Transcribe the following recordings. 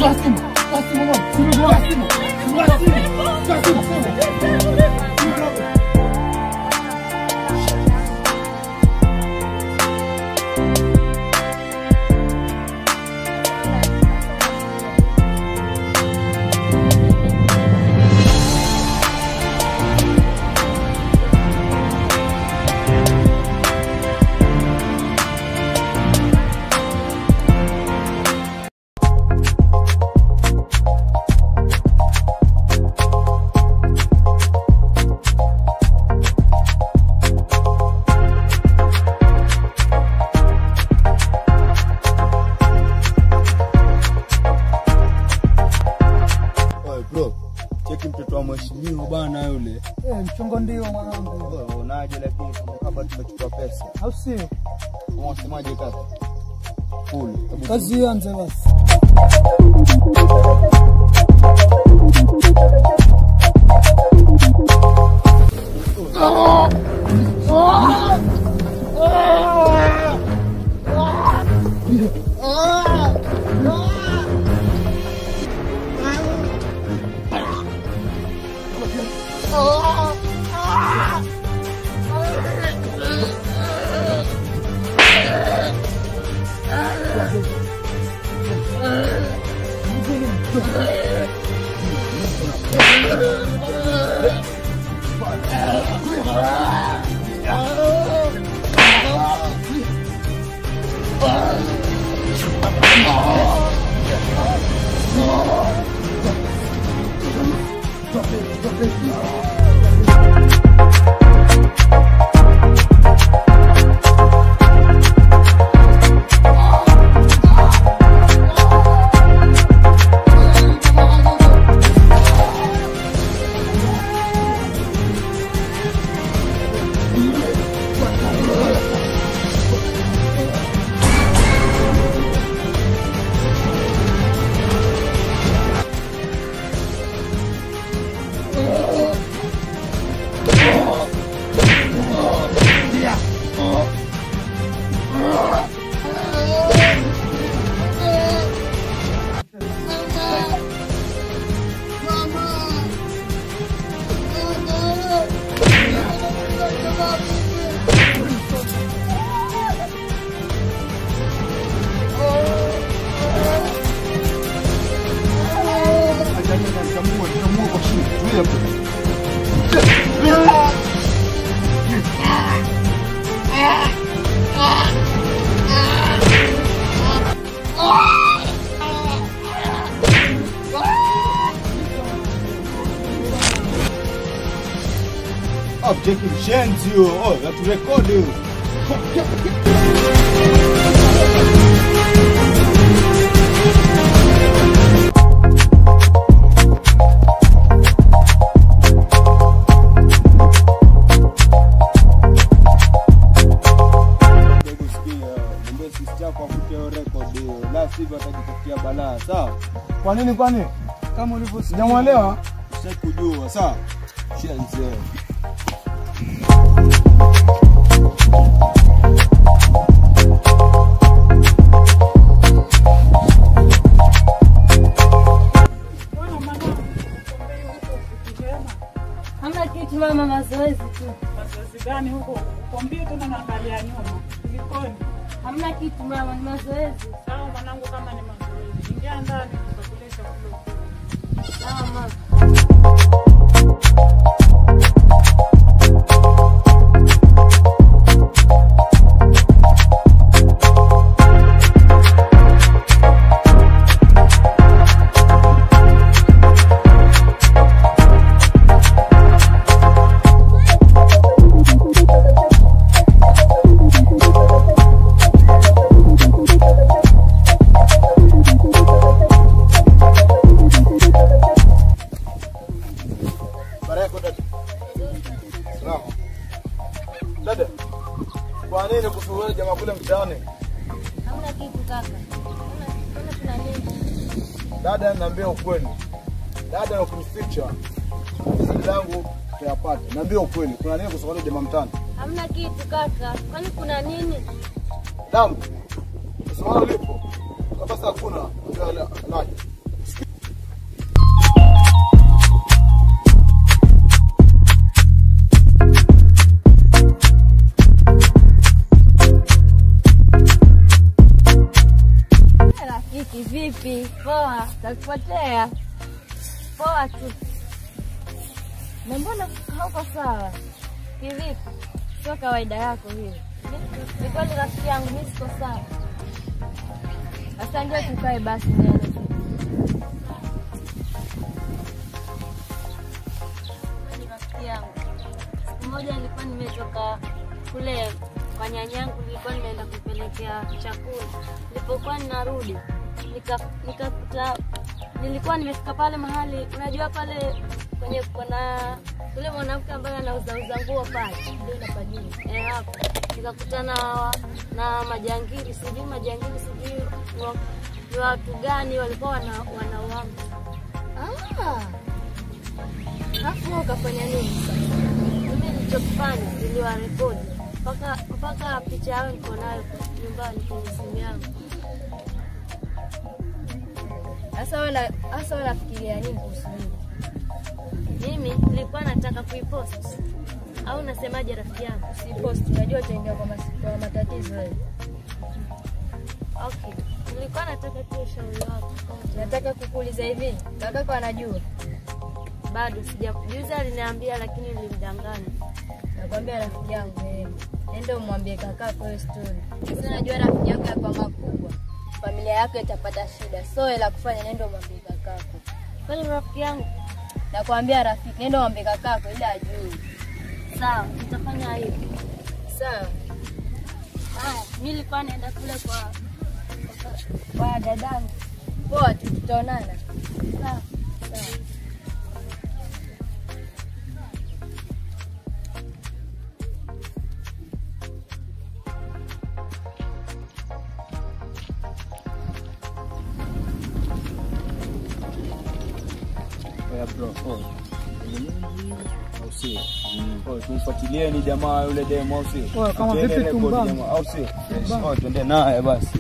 Oye bro, cheki mtoto wa mheshimiwa bana yule. Eh, mchongo ndio mwanangu, Oye, Unaje lakini kama tumechukua pesa. au sio? Unasemaje kaka? Cool. Hebu Kazi ianze basi. Ah, cheki mshenzi huyo. Oh, naturekodi huyo. Hebu sikia, mwambie sister yako afute hiyo record hiyo. La sivyo atajitafutia balaa, sawa? Kwa nini kwani? Kama ulivyosikia. Sijamwelewa? Sitaki kujua, sawa? Shenzi wewe. Hamna kitu mama, mazoezi tu. Mazoezi gani huko? Kompyuta tena naangalia nyuma. Kulikoni? Hamna kitu mama, ni mazoezi. Sawa mwanangu, kama ni mazoezi, ingia ndani tutakulia chakula ukule. Sawa mama. Baraka dada. Salama. Dada. Kwa nini kusuhulia jamaa kule mtaani? Hamna kitu kaka. Hamna hamna kuna nini? Dada, niambia ukweli. Dada, ukinificha siri langu utayapata. Niambia ukweli. Kuna nini kusuhulia jamaa mtaani? Hamna kitu kaka. Kwani kuna nini? Damu. Swala lipo. Kama sasa hakuna, ndio laje. Kivipi? Poa, takupotea. Poa tu. Na mbona hauko sawa? Kivipi? Sio kawaida yako hiyo. Mi- Ni kweli rafiki yangu, mi siko sawa. Sasa ndio tukae basi mbele. Ni rafiki yangu. Siku moja nilikuwa nimetoka kule kwa nyanyangu, nilikuwa nimeenda kupelekea chakula. Nilipokuwa ninarudi nika- nikakuta nilikuwa nimefika pale mahali, unajua pale kwenye kuna yule mwanamke ambaye anauzauza nguo pale, ndio napajua eh, hapo nikakutana wa- na majangili, sijui majangili, sijui ni wa- ni watu gani walikuwa wana wanauamu. Ah, Alafu wewe ukafanya nini sasa? Mimi nilichokifanya niliwarekodi mpaka mpaka picha yao niko nayo nyumbani kwenye simu yangu. Sasa wewe na- sasa wewe unafikiria nini kuhusu mimi? Mimi nilikuwa nataka kuipost au nasemaje, rafiki yangu? Usipost, unajua utaingia kwa, mas- kwa matatizo wewe. Okay, nilikuwa nataka tu ushauri wako. Nataka kukuuliza hivi, kakako anajua? Bado sija juzi aliniambia, lakini nilimdanganya. Nakwambia rafiki yangu, eh, nenda umwambie kakako hiyo story. Sasa najua rafiki yako hapa makubwa, familia yako itapata shida, so la kufanya, nenda umwambie kakako. Kwani rafiki yangu? Nakwambia rafiki, nenda umwambie kakako ili ajue. Sawa, nitafanya hivyo. Sawa. Haya, mimi nilikuwa naenda kule kwa kwa- kwa dadangu. Poa tu, tutaonana. Sawa. Sawa. Yeah, bro. Oh. Au sio? Oh, tumfuatilie ni jamaa yule demo au sio? Oh, kama Tuende vipi record tumbana? jamaa, au sio? Yes. Oh, tuende naye basi.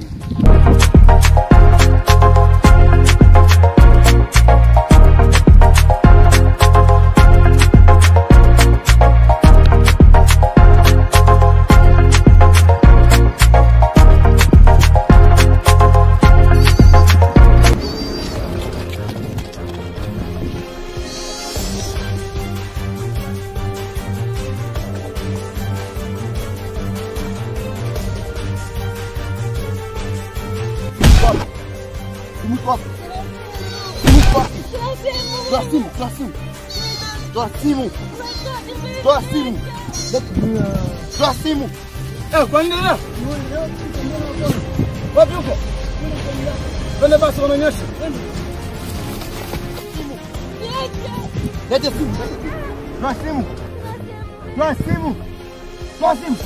Mtu wapi? Mtu wapi? Toa simu, toa simu. Toa simu. Toa simu. Toa simu. Eh, kwa nini leo? Wapi huko? Twende basi unaonyesha. Lete simu. Toa simu. Toa simu. Toa simu.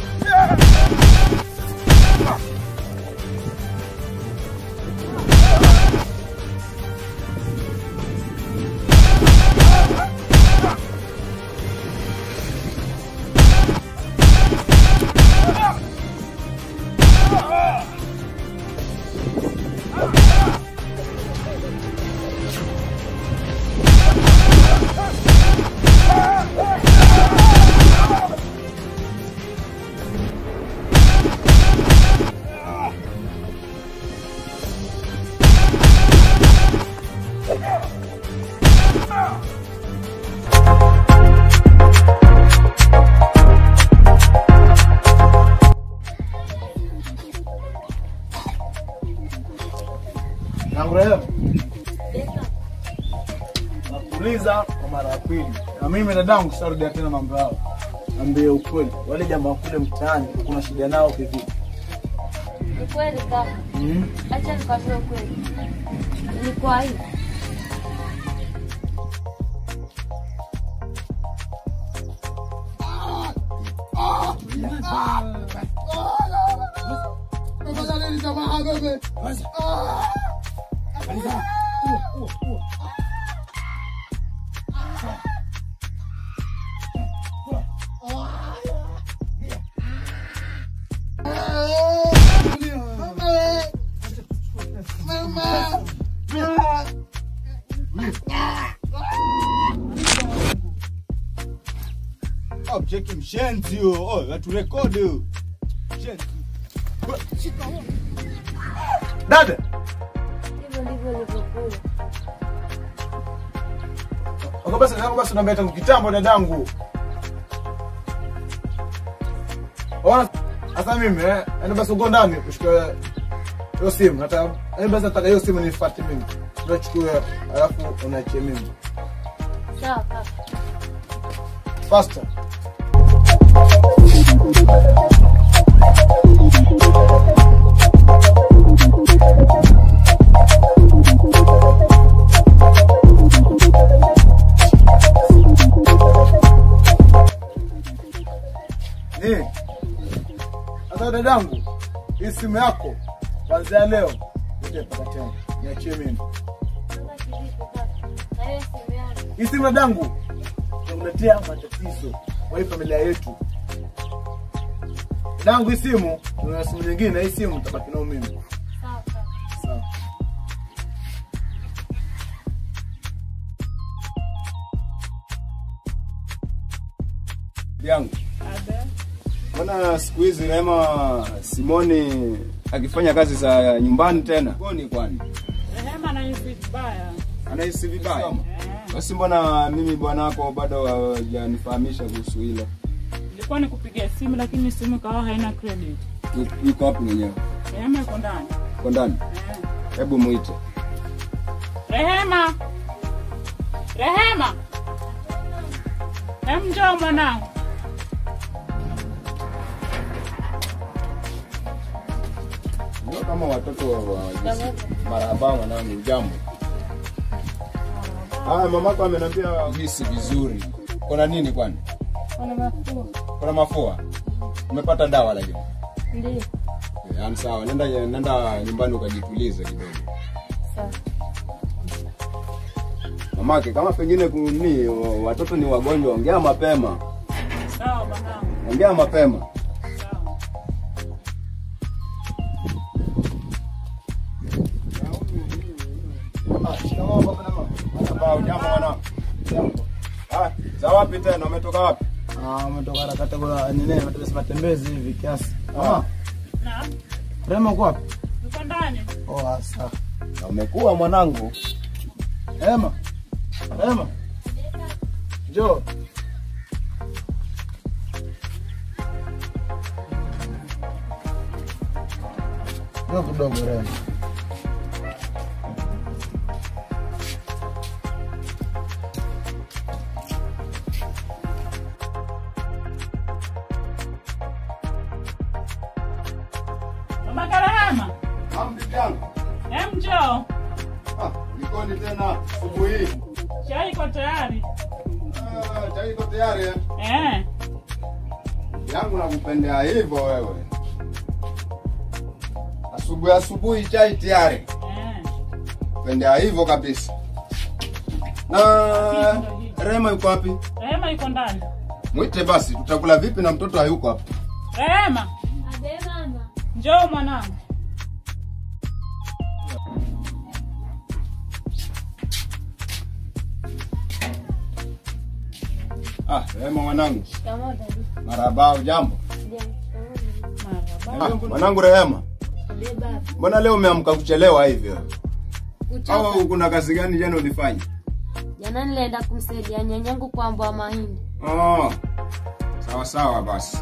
Yangu rehemu. Nakuuliza kwa mara ya pili, na mimi dadangu sitarudia tena mambo yao. Ambie ukweli, wale jamaa kule mtaani kuna shida nao kivipi? Ni kweli kaka. Mm. Acha nikwambie ukweli. Ilikuwa hivi. Oh, cheki mshenzi huyo. Oh, watu rekodi huyo. Mshenzi. Dada, Kwa basi kama basi unaambia tangu kitambo dadangu. Ona sasa mimi eh, yani basi uko ndani ushike hiyo simu. Hata yani basi nataka hiyo simu nifuate mimi. Unachukua alafu unaachia mimi. Sawa kaka. Faster. Eh. Sasa dadangu, hii simu yako kuanzia leo utaipata tena. Niachie mimi. Sasa kivipi kaka? Na hiyo simu yangu. Hii simu dadangu inakuletea matatizo kwa hii familia yetu. Dadangu, hii simu una simu nyingine, hii simu utabaki nayo mimi. Sawa kaka. Sawa. yangu Abe. mbona siku hizi Rehema Simoni akifanya kazi za nyumbani tena koni kwani Rehema anahisi vibaya. anahisi vibaya Eh. basi mbona mimi bwanako bado hajanifahamisha kuhusu hilo Ilikuwa nikupigia simu lakini simu ikawa haina credit. Yu- yuko wapi mwenyewe Rehema yuko ndani. kwa ndani Eh. hebu mwite Rehema. Rehema. Hem, njoo mwanangu. ndio kama watoto wa wa- marahaba mwanangu jambo haya mamako ameniambia hisi vizuri kuna nini kwani Kuna mafua. kuna mafua umepata dawa lakini Ndio. yaani sawa nenda nenda nyumbani ukajitulize kidogo Sawa. mamake kama pengine kuni watoto ni wagonjwa ongea mapema Sawa mwanangu. ongea mapema Sawa. Ah, shikamoo baba na mama. Marhaba, ujambo mwanangu Jambo. Ah, za wapi tena umetoka wapi Ah, umetoka harakati kwa nini? Matembezi matembezi hivi kiasi. Mama, Na, Rema uko wapi? yuko ndani. Oh, asa. Na umekuwa mwanangu Rema. Rema. Njoo. Njoo kidogo Rema. Mama Karahama. bibi yangu Hem, njoo. ah, likoni tena asubuhi hii Chai iko tayari. Ah, chai iko tayari eh? Eh. yangu nakupendea hivyo wewe asubuhi asubuhi chai tayari Eh. pendea hivyo kabisa na Rema yuko wapi Rehema yuko ndani. mwite basi tutakula vipi na mtoto hayuko hapa Rehema, Abe mama. njoo mwanangu. ah Rema mwanangu Shikamoo dadi. marahaba ujambo Ndio. Shikamoo. Marhaba. ah, mwanangu Rehema Abe baba. mbona leo umeamka kuchelewa hivyo Kuchoka. au kuna kazi gani jana ulifanya Jana nilienda kumsaidia nyanyangu kuambua mahindi. Oh, sawa sawa basi.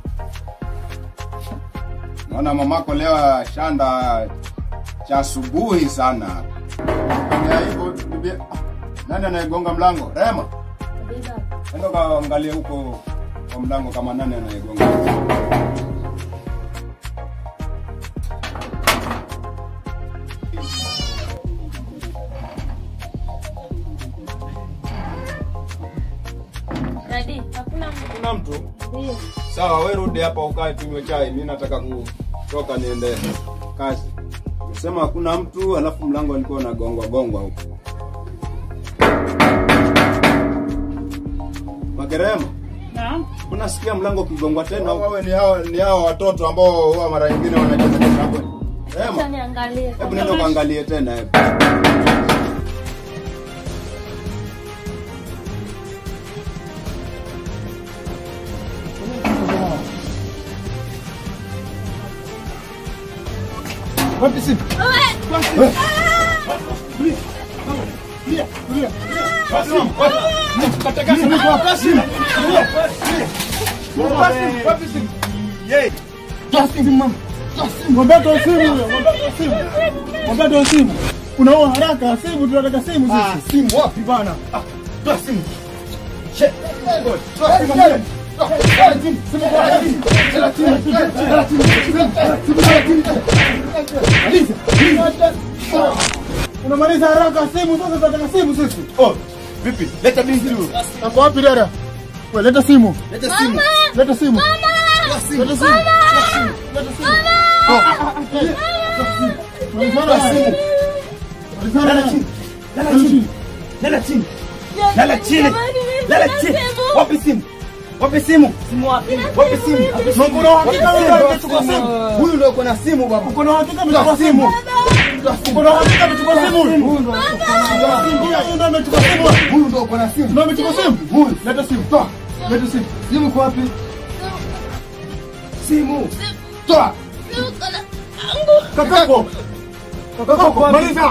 Naona mamako leo shanda cha asubuhi sana. Ya hivyo bibi, ah, nani anayegonga mlango? Rema, Abe baba. enda kaangalie huko kwa mlango kama nani anayegonga. Dadi, hakuna mtu. Kuna mtu? Ndio. Sawa, wewe rudi hapa ukae tunywe chai. Mimi nataka kutoka niende kazi. Sema hakuna mtu, alafu mlango alikuwa unagongwa gongwa huko. Magerema, Naam. unasikia mlango ukigongwa tena? Wewe ni hao ni hao watoto ambao huwa mara nyingine wanacheza cheza hapo. Acha Rema, niangalie. hebu nenda ukaangalie tena hebu. Wapi simu? Wapi? Tulia, tulia, tulia. Mwambie toa simu huyo, mwambie toa simu. Mwambie toa simu. Unaona haraka simu, tunataka simu sisi. Simu wapi bana? Ah, toa simu. She. Toa simu. Toa simu. Simu kwa simu. Toa simu. Toa simu. Maliza. Unamaliza haraka simu sasa, tunataka simu sisi. Oh, vipi? Leta binti huyo. Hapo wapi dada? Wewe leta simu. Leta simu. Leta simu. Toa simu. Leta simu. Leta simu. Malizana Toa naye. simu. Malizana Lala naye. chini. Lala chini. Lala chini. Lala chini. Lala chini. Wapi simu? Wapi simu? Simu wapi? Wapi simu? Mungu na uhakika wewe ndio umechukua simu. Huyu ndio uko na simu baba. Uko na uhakika umechukua simu. Uko na uhakika umechukua simu. Huyu ndio Ndio, huyu ndio amechukua simu. huyu ndio uko na simu. Ndio amechukua simu. Huyu. Leta simu. Toa. Leta simu. Simu kwa wapi? Simu. Toa. Kakako. Kakako, maliza.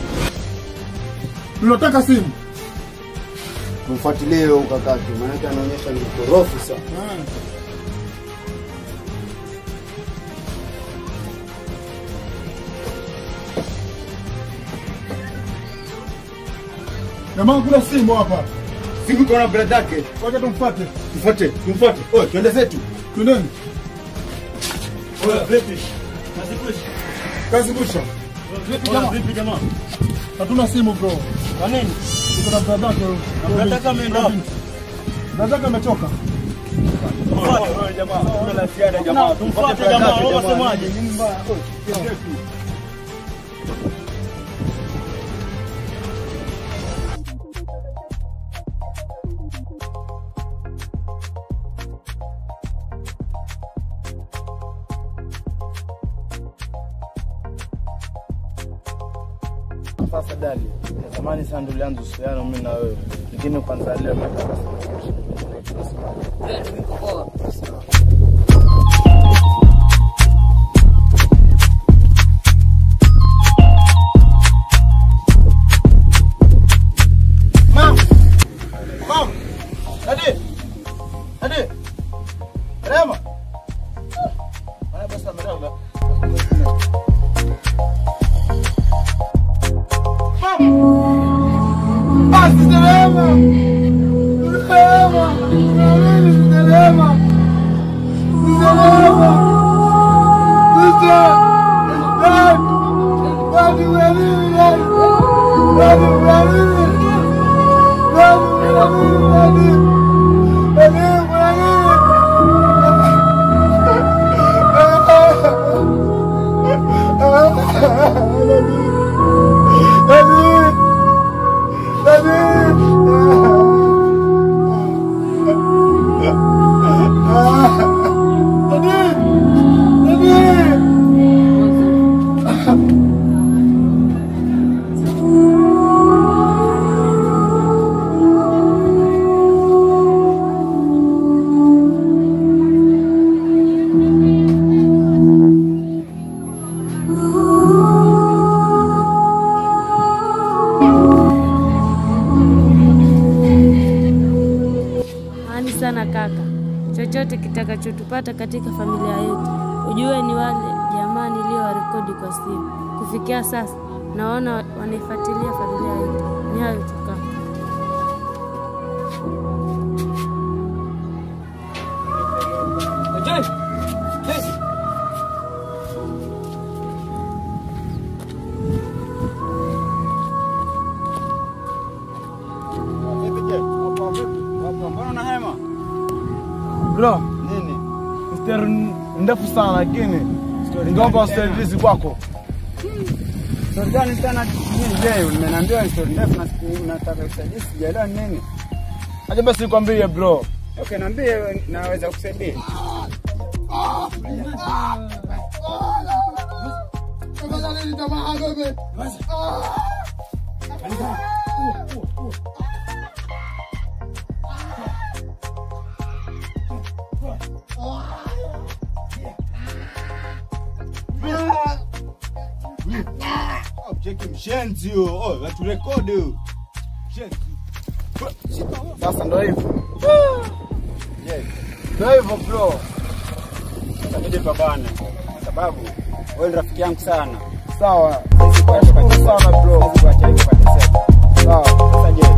Tunataka simu. Mfuatilie huyo kakake, maanake anaonyesha ni mkorofi sana. Jamaa kuna simu hapa. Simu kwa brada yake. Wacha tumfuate. Tufuate, tumfuate. Oh, twende zetu. Twendeni. Oya, vipi? Kazi kusha. Vipi jamaa? Hatuna simu bro. Kwa nini? Tuko na brada yake. brada yake ameenda wapi? Brada yake ametoka. Tumfuate jamaa. Kuna la ziada jamaa. Tumfuate jamaa. Wewe unasemaje? Sasa dali, zamani sana ndio ulianza uhusiano mimi na wewe, lakini kwanza leo nataka Mam. Mam. Hadi. Hadi. Rema. Ana basa mdogo. Mam. Basi Rema. Rema. Rema. Rema. Rema. Sister. Dad. Daddy, daddy, daddy. Daddy, daddy. Ani sana kaka, chochote kitakachotupata katika familia yetu, ujue ni wale jamaa niliowarekodi kwa simu. Kufikia sasa naona wanaifuatilia familia yetu. Ni hayo tu kaka. Mbona una hema? Bro, Nini? story ndefu sana lakini ningeomba usaidizi kwako. Story gani tena nini leo? Nimeniambia story ndefu na siku nataka usaidizi, sijaelewa ni nini. Acha basi nikwambie bro. Okay, niambie naweza kusaidia. Cheki mshenzi huyo. Oh, watu rekodi huyo. Mshenzi. Sasa ndo hivyo. Je, Ndo hivyo bro. itabidi pambane kwa sababu wewe ni rafiki yangu sana. Sawa. Siwezi kuacha Nashukuru ukateseka. sana bro. Siwezi kuacha hivi ukateseka. Sawa. Sasa je,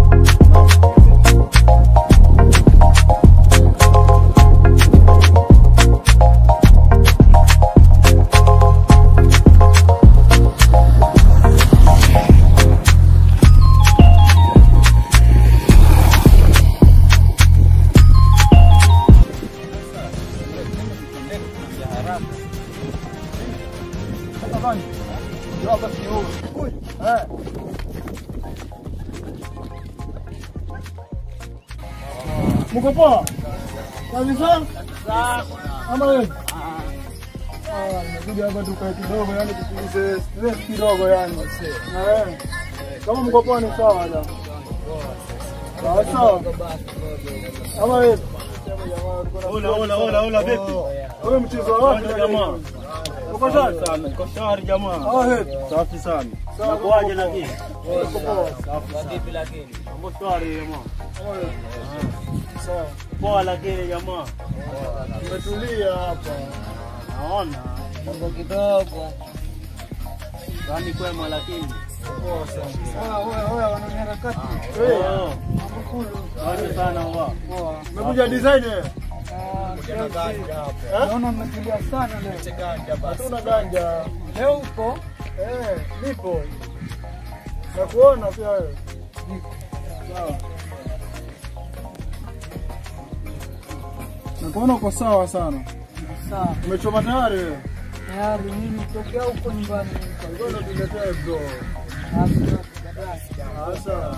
Mko poa? Kabisa? Ama wewe? Ah, nimekuja hapa tukae kidogo yani tupunguze stress kidogo yani. Eh. Kama mko poa ni sawa da. Sawa sawa. Ama wewe? Ola, ola, ola, ola, vipi? Wewe mchezo wa wapi Kwaje jamaa? Uko shwari? Sana, niko shwari jamaa. Ah, he. Safi sana. Sawa, Nakuaje lakini? Uko poa. Mambo shwari jamaa. Ama wewe? Sawa. Poa lakini jamaa. Tumetulia hapa. Naona. Mambo kidogo. Gani kwema lakini? Poa sana. Oya, oya, oya, wananiharakati. Eh. Asante sana wa. Umekuja design eh? naona mmetulia sana leo. Hatuna ganja. Leo uko Eh, nipo. Nakuona pia wewe. Sawa. Nakuona uko sawa sana. sawa. Umechoma tayari wewe? Tayari mimi tokea huko nyumbani. Ngoja tuletee bro. Sasa.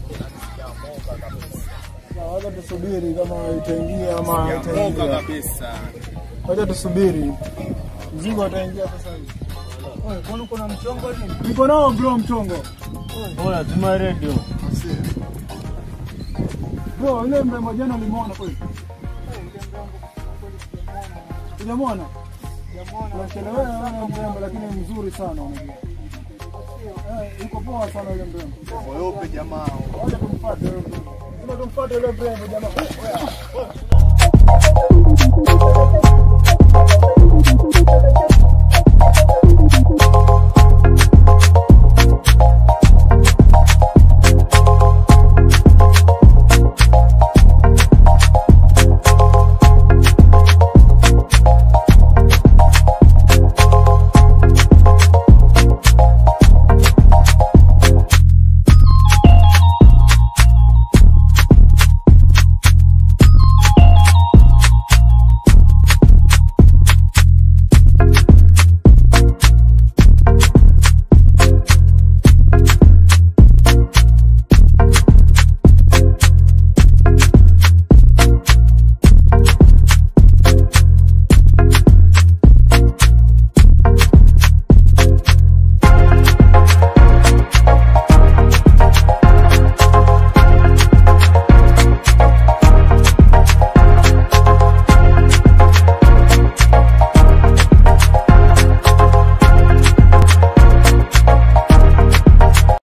Sawa, Wacha tusubiri kama itaingia ama haitaingia. kabisa. Wacha tusubiri. Mzigo utaingia sasa hivi. Wewe kwani kuna mchongo nini? Niko nao bro mchongo. Oya, tuma radio. Bro, ile mrembo jana ulimuona kweli? Hujamwona? Unachelewea wewe mrembo lakini mzuri sana unajua. Eh, yuko poa sana yule mrembo. Weupe jamaa. Wacha tumfuate yule mrembo. Lazima tumfuate yule mrembo jamaa. Oya, oya.